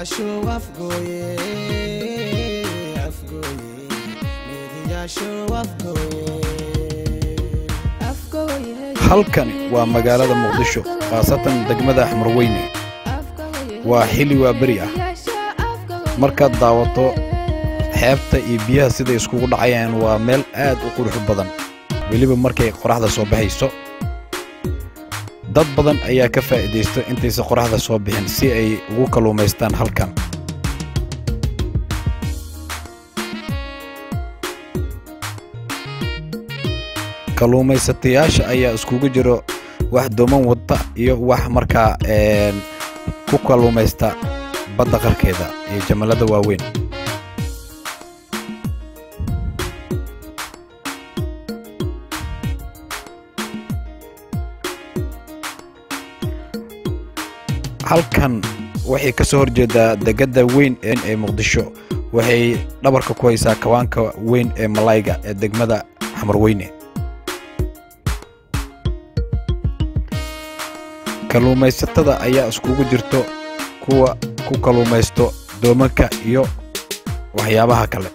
meediyaasho afgooye afgooye meediyaasho afgooye halkani waa magaalada muqdisho khaasatan degmada axmarweyne waa xili waa beri ah markaad daawato xeebta iyo biyaha siday iskugu dhacayaan waa meel aad u qurux badan weliba markay qoraxda soo baxayso dad badan ayaa ka faa'iidaysta intaysan qoraxda soo bixin si ay ugu kalluumaystaan halkan kalluumaysatayaasha ayaa iskugu jiro wax dooman wata iyo wax markaa ku kalluumaysta badda qarkeeda iyo jamallada waaweyn halkan waxay ka soo horjeedaa degada weyn ee muqdisho waxay dhabarka ku haysaa kawaanka weyn ee malayga ee degmada xamarweyne kalluumaysatada ayaa iskugu jirto kuwa ku kalluumaysto doomanka iyo waxyaabaha kale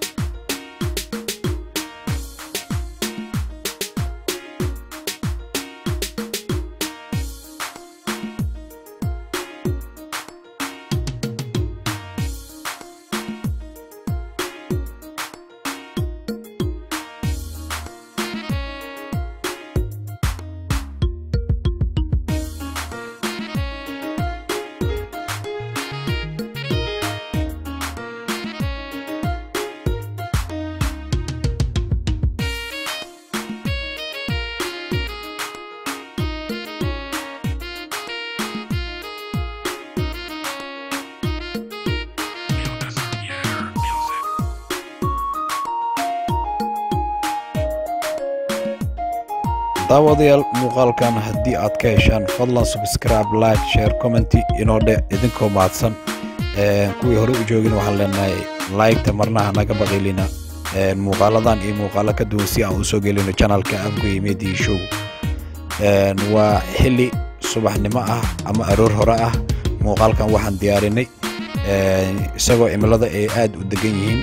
daawadayaal muuqaalkan haddii aad ka heshaan fadlan subscribe like share commenty inoo dhe idinkoo mahadsan kuwii hore u joogin waxaan leenahay laygta marnaha naga baqaylina muuqaaladan iyo muuqaalo ka duwan si aan u soo gelino janalka afgoy media show waa xili subaxnimo ah ama aroor hore ah muuqaalkan waxaan diyaarinay isagoo cimilada ay aad u degan yihiin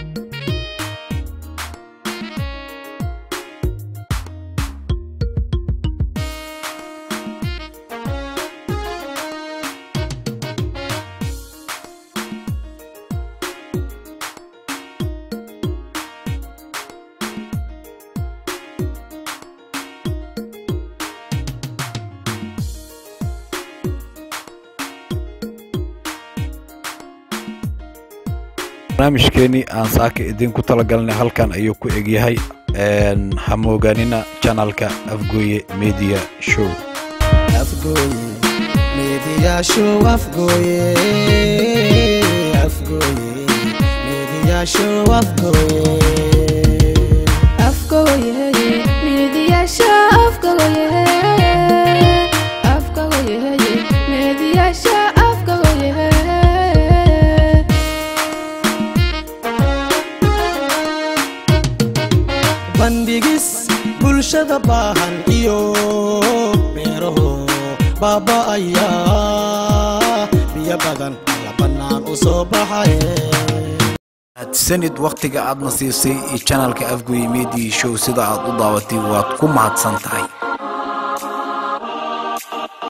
barnaamijkeenii aan saaka idinku talagalnay halkan ayuu ku egyahay hamoogaanina janalka afgooye media show afgooye meediyaasho afgooye afgooye meediyaasho afgooye bandhigis bulshada baahan iyo beeraho baaba'aya biyo badan alla bannaan u soo baxaye sanid wakhtiga aadna siisay iyo janalka afgoye media show sida aad u daawatay waad ku mahadsan tahay